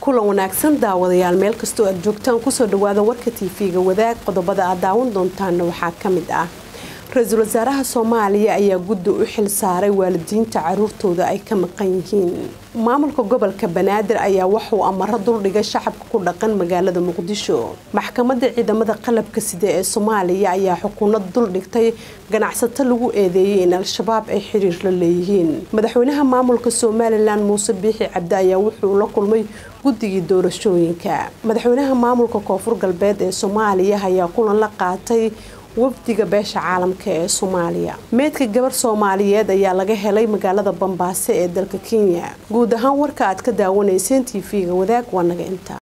kulan wanaagsan daawadayaal meel kastoo aad joogtaan kusoo dhawaada warka tv-ga wadaag qodobada aad daawan doontaana waxaa ka mid ah ra-iisul wasaaraha soomaaliya ayaa guddi u xil saaray waalidiinta caruurtooda ay ka maqan yihiin maamulka gobolka banaadir ayaa waxuu amaro duldhigay shacabka ku dhaqan magaalada muqdisho maxkamadda ciidamada qalabka sida ee soomaaliya ayaa xukuunad duldhigtay ganacsato lagu eedeeyay in al-shabaab ay xiriir la leeyihiin madaxweynaha maamulka somalilan muuse biixi cabdi ayaa wuxuu la kulmay guddigii doorashooyinka madaxweynaha maamulka koonfur galbeed ee soomaaliya ayaa kulan la qaatay wafdiga beesha caalamka ee soomaaliya meedka gabar soomaaliyeed ayaa laga helay magaalada bambaaso ee dalka kenya guud ahaan warka aad ka daawanayseen tv-ga wadaag waa naga inta